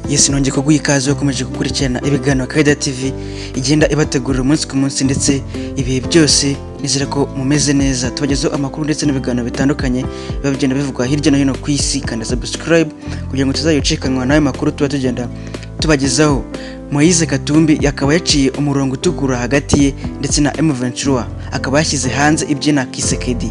yesi nongeye kuguha ikaze wakomeje gukurikirana ibiganiro Kaida TV igenda ibategurira umunsi ku munsi ndetse ibihe byose nizera ko mumeze neza tubagezeho amakuru ndetse n'ibiganiro bitandukanye biba bigenda bivugwa hirya no hino ku isi kanda subscribe kugira ngo tuzayicikanwa n'ayo makuru tuba tugenda tubagezaho Moise Katumbi akaba yaciye umurongo utukura hagati ye ndetse na M Ventura akaba yashyize hanze ibyina Kisekedi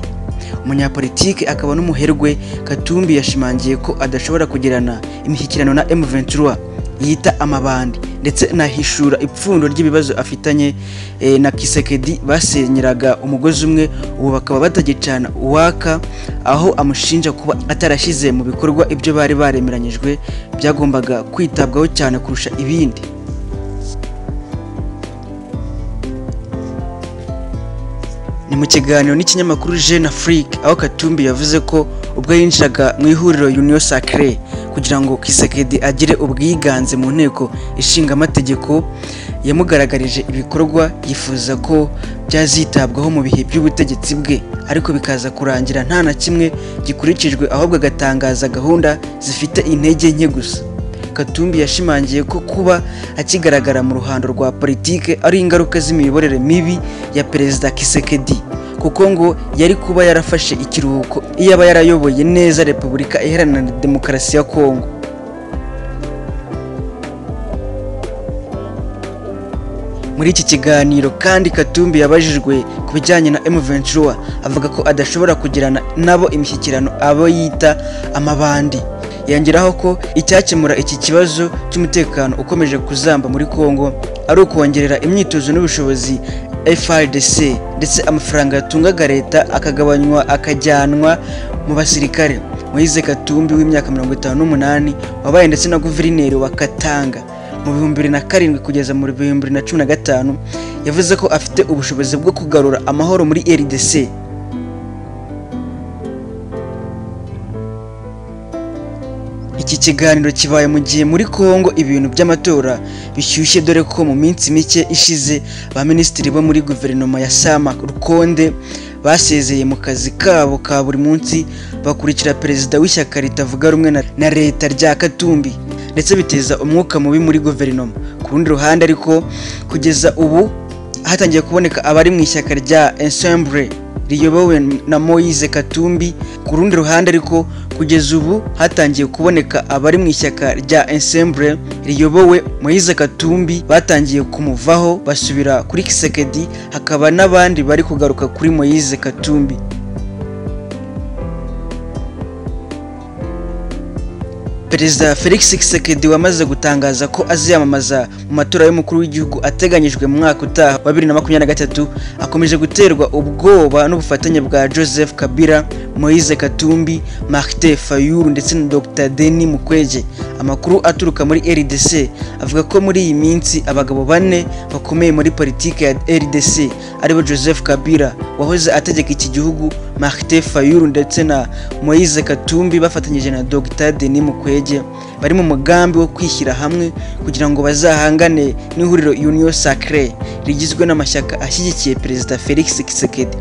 umunyapolitiki akaba n'umuherwe Katumbi yashimangiye ko adashobora kugirana imishyikirano na M Ventura yita amabandi ndetse nahishura ipfundo ry'ibibazo afitanye eh, na Kisekedi basenyeraga umugozi umwe ubu bakaba batagicana uwaka aho amushinja kuba atarashyize mu bikorwa ibyo bari baremeranyijwe byagombaga kwitabwaho cyane kurusha ibindi ni mu kiganiro n'ikinyamakuru Jeune Afrique aho Katumbi yavuze ko ubwo yinjiraga mu ihuriro Union Sacrée kugira ngo Kisekedi agire ubwiganze mu nteko ishinga amategeko yamugaragarije ibikorwa yifuza ko byazitabwaho mu bihe by'ubutegetsi bwe ariko bikaza kurangira nta na kimwe gikurikijwe ahubwo agatangaza gahunda zifite intege nke gusa Katumbi yashimangiye ko kuba akigaragara mu ruhando rwa politike ari ingaruka z'imiyoborere mibi ya Perezida Kisekedi kuko ngo yari kuba yarafashe ikiruhuko iyo aba yarayoboye neza Repubulika Iharanira Demokarasi ya Kongo muri iki kiganiro kandi Katumbi yabajijwe ku bijyanye na M Ventura avuga ko adashobora kugirana nabo imishyikirano abo yita amabandi yongeraho ko icyakemura iki kibazo cy'umutekano ukomeje kuzamba muri Kongo ari ukongerera imyitozo n'ubushobozi FRDC ndetse amafaranga yatungaga leta akagabanywa akajyanwa mu basirikare Moise Katumbi w'imyaka 58 wabaye ndetse na guverineri wa Katanga mu bihumbi bibiri na karindwi kugeza mu bihumbi bibiri na cumi na gatanu yavuze ko afite ubushobozi bwo kugarura amahoro muri RDC iki kiganiro kibaye mu gihe muri Kongo ibintu by'amatora bishyushye dore ko mu minsi mike ishize ba minisitiri bo muri guverinoma ya Sama Rukonde basezeye mu kazi kabo ka buri munsi bakurikira perezida w'ishyaka ritavuga rumwe na leta rya Katumbi ndetse biteza umwuka mubi muri guverinoma ku rundi ruhande ariko kugeza ubu hatangiye kuboneka abari mu ishyaka rya Ensemble riyobowe na Moise Katumbi ku rundi ruhande ariko kugeza ubu hatangiye kuboneka abari mu ishyaka rya Ensemble riyobowe Moise Katumbi batangiye kumuvaho basubira kuri Kisekedi hakaba n'abandi bari kugaruka kuri Moise Katumbi Perezida Felix Tshisekedi wamaze gutangaza ko aziyamamaza mu matora y'umukuru w'igihugu ateganyijwe mu mwaka utaha wa 2023 akomeje guterwa ubwoba n'ubufatanye bwa Joseph Kabila, Moise Katumbi, Martin Fayulu ndetse na Dr Denis Mukwege. Amakuru aturuka muri RDC avuga ko muri iyi minsi abagabo bane bakomeye muri politiki ya RDC aribo Joseph Kabila wahoze ategeka iki gihugu Martin Fayulu ndetse na Moise Katumbi bafatanyije na Dr Denis Mukwege bari mu mugambi wo kwishyira hamwe kugira ngo bazahangane n'ihuriro Union Sacrée rigizwe n'amashyaka ashyigikiye Perezida Felix Tshisekedi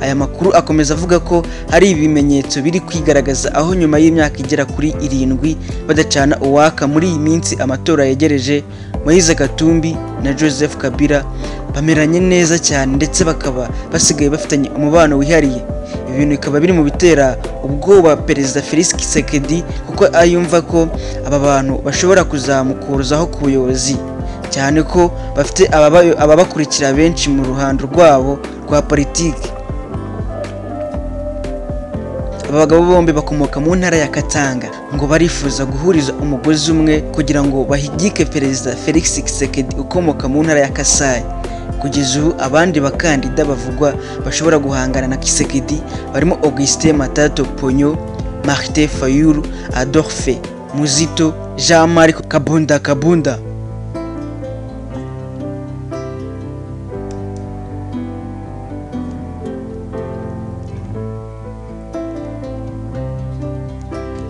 aya makuru akomeza avuga ko hari ibimenyetso biri kwigaragaza aho nyuma y'imyaka igera kuri irindwi badacana uwaka muri iyi minsi amatora yegereje Moise Katumbi na Joseph Kabila bameranye neza cyane ndetse bakaba basigaye bafitanye umubano wihariye ibi bintu bikaba biri mu bitera ubwoba perezida Felix Tshisekedi kuko ayumva ko aba bantu bashobora kuzamukuruzaho ku buyobozi cyane ko bafite ababakurikira benshi mu ruhando rwabo rwa politiki aba bagabo bombi bakomoka mu ntara ya Katanga ngo barifuza guhuriza umugozi umwe kugira ngo bahigike perezida Felix Tshisekedi ukomoka mu ntara ya Kasai kugeza ubu abandi bakandida bavugwa bashobora guhangana na Tshisekedi barimo Augustin Matato Ponyo Martin Fayulu Adolphe Muzito Jean-Marc Kabunda Kabunda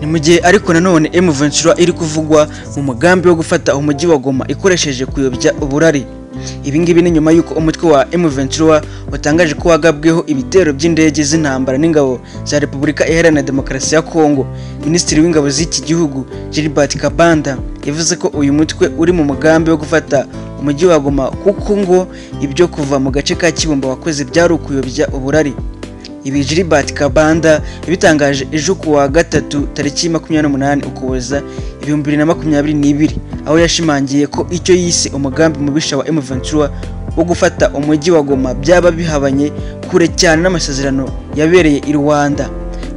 ni mu gihe ariko nanone M Ventura iri kuvugwa mu mugambi wo gufata umujyi wa Goma ikoresheje kuyobya uburari ibi ngibi ni nyuma y'uko umutwe wa M Ventura watangaje ko wagabweho ibitero by'indege z'intambara n'ingabo za Repubulika Iharanira Demokarasi ya Kongo Minisitiri w'ingabo z'iki gihugu Gilbert Kabanda yavuze ko uyu mutwe uri mu mugambi wo gufata umujyi wa Goma kuko ngo ibyo kuva mu gace ka Kibumba wakoze byari ukuyobya uburari ibi Gilbert Kabanda yabitangaje ejo ku wa gatatu tariki makumyabiri n'umunani Ukuboza ibihumbi bibiri na makumyabiri n'ibiri aho yashimangiye ko icyo yise umugambi mubisha wa M23 wo gufata umujyi wa Goma byaba bihabanye kure cyane n'amasezerano yabereye i Rwanda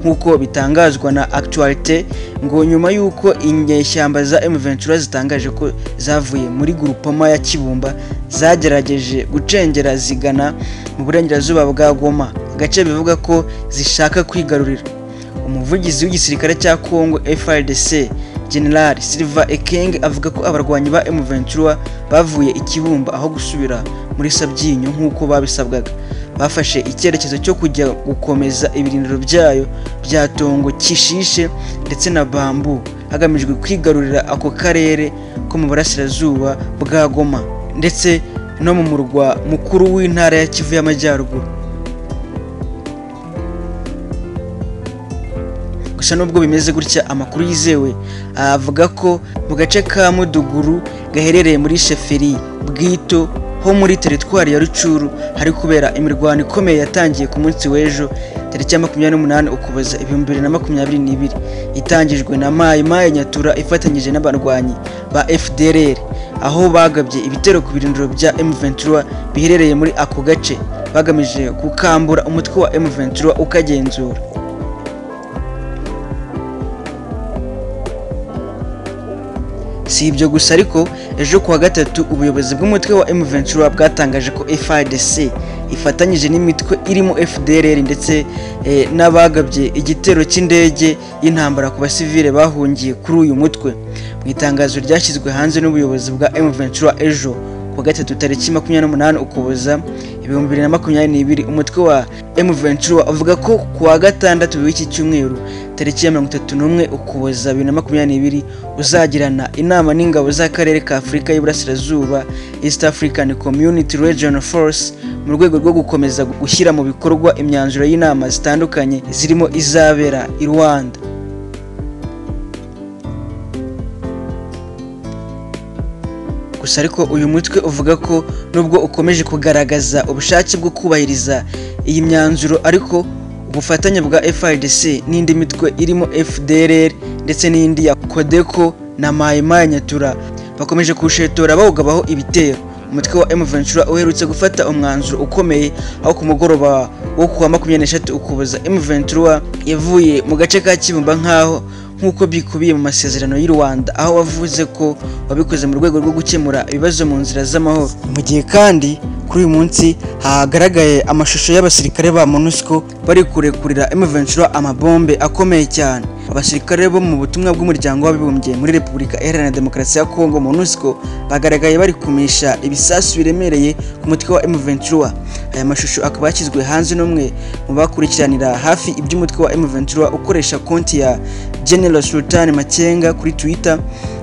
nk'uko bitangazwa na Actualite ngo nyuma y'uko inyeshyamba za M23 zitangaje ko zavuye muri Grupama ya Kibumba zagerageje gucengera zigana mu burengerazuba bwa Goma agace bivuga ko zishaka kwigarurira umuvugizi w'igisirikare cya Congo FARDC General Silva Ekeng avuga ko abarwanyi ba M23 bavuye ikibumba aho gusubira muri Sabyinyo nk'uko babisabwaga bafashe icyerekezo cyo kujya gukomeza ibirindiro byayo bya Tongo Kishishe ndetse na Bambu hagamijwe kwigarurira ako karere ko mu burasirazuba bwa Goma ndetse no mu murwa mukuru w'intara ya Kivu y'Amajyaruguru gusa nubwo bimeze gutya amakuru yizewe avuga ko mu gace ka muduguru gaherereye muri sheferi bwito ho muri teritwari ya rucuru hari kubera imirwano ikomeye yatangiye ku munsi w'ejo tariki ya makumyabiri n'umunani ukuboza ibihumbi bibiri na makumyabiri n'ibiri itangijwe na mayi mayi nyatura ifatanyije n'abarwanyi ba fdrr aho bagabye ibitero ku birindiro bya m23 biherereye muri ako gace bagamije gukambura umutwe wa m23 ukagenzura si ibyo gusa ariko ejo kuwa gatatu ubuyobozi bw'umutwe wa M23 bwatangaje ko FARDC ifatanyije n'imitwe irimo FDLR ndetse n'abagabye igitero cy'indege y'intambara ku basivile bahungiye kuri uyu mutwe mu itangazo ryashyizwe hanze n'ubuyobozi bwa M23 ejo kuwa gatatu tariki makumyabiri n'umunani ukuboza ibihumbi bibiri na makumyabiri n'ibiri umutwe wa M23 avuga ko kuwa gatandatu w'iki cyumweru tariki ya mirongo itatu n'umwe ukuboza bibiri na makumyabiri n'ibiri uzagirana inama n'ingabo z'akarere ka afurika y'iburasirazuba east african community regional force mu rwego rwo gukomeza gushyira mu bikorwa imyanzuro y'inama zitandukanye zirimo izabera i rwanda gusa ariko uyu mutwe uvuga ko nubwo ukomeje kugaragaza ubushake bwo kubahiriza iyi myanzuro ariko ubufatanye bwa FRDC n'indi mitwe irimo FDLR ndetse n'indi ya Codeco na Maimai Nyatura bakomeje kushetora bawugabaho ibitero umutwe wa M23 uherutse gufata umwanzuro ukomeye aho ku mugoroba wo kuwa makumyabiri n'eshatu ukuboza M23 yavuye mu gace ka Kibumba nk'aho nk'uko bikubiye mu masezerano y'u Rwanda aho wavuze ko wabikoze mu rwego rwo gukemura ibibazo mu nzira z'amahoro mu gihe kandi kuri uyu munsi hagaragaye amashusho y'abasirikare ba MONUSCO bari kurekurira M23 amabombe akomeye cyane abasirikare bo mu butumwa bw'umuryango w'abibumbye muri Repubulika Iharanira Demokarasi ya Kongo MONUSCO bagaragaye bari kumisha ibisasu biremereye ku mutwe wa M23 aya mashusho akaba yashyizwe hanze n'umwe mu bakurikiranira hafi iby'umutwe wa M23 ukoresha konti ya General Sultan Makenga kuri Twitter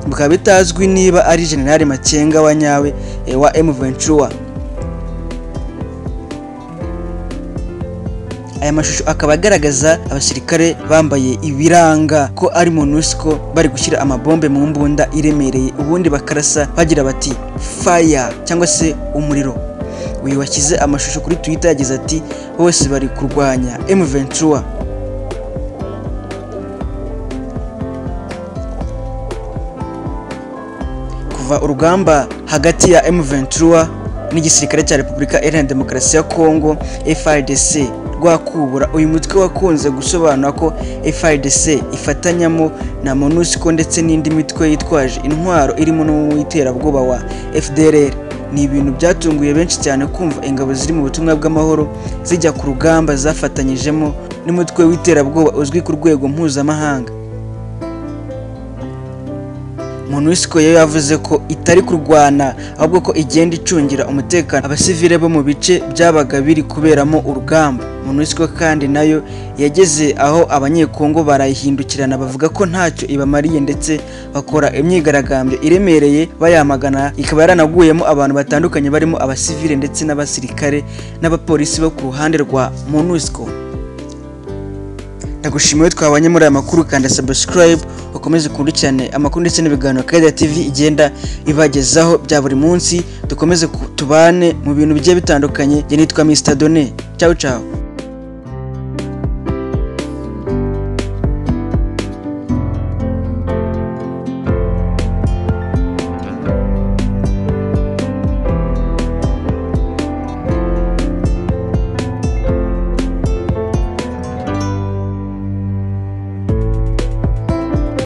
bikaba bitazwi niba ari General Makenga wa nyawe wa M23 aya mashusho akaba agaragaza abasirikare bambaye ibiranga ko ari MONUSCO bari gushyira amabombe mu mbunda iremereye ubundi bakarasa bagira bati fire cyangwa se umuriro uyu washyize amashusho kuri Twitter yagize ati bose bari kurwanya M23 kuva urugamba hagati ya M23 n'igisirikare cya Repubulika Iharanira Demokarasi ya Kongo FARDC rwakubura uyu mutwe wakunze gusobanura ko FARDC ifatanyamo na MONUSCO ndetse n'indi mitwe yitwaje intwaro irimo n'uw'iterabwoba wa FDLR ni ibintu byatunguye benshi cyane kumva ingabo ziri mu butumwa bw'amahoro zijya ku rugamba zafatanyijemo n'umutwe w'iterabwoba uzwi ku rwego mpuzamahanga MONUSCO yo yavuze ko itari kurwana ahubwo ko igenda icungira umutekano abasivile bo mu bice byabaga biri kuberamo urugamba MONUSCO kandi nayo yageze aho abanyekongo barayihindukirana bavuga ko ntacyo ibamariye ndetse bakora imyigaragambyo iremereye bayamagana ikaba yaranaguyemo abantu batandukanye barimo abasivile ndetse n'abasirikare n'abapolisi bo ku ruhande rwa MONUSCO ndagushimiye twabanye muri aya makuru kanda subscribe mukomeze dukurikirane amakuru ndetse n'ibiganiro Kaida TV igenda ibagezaho bya buri munsi dukomeze ku- tubane mu bintu bigiye bitandukanye njye nitwa Mr Donne ciao ciao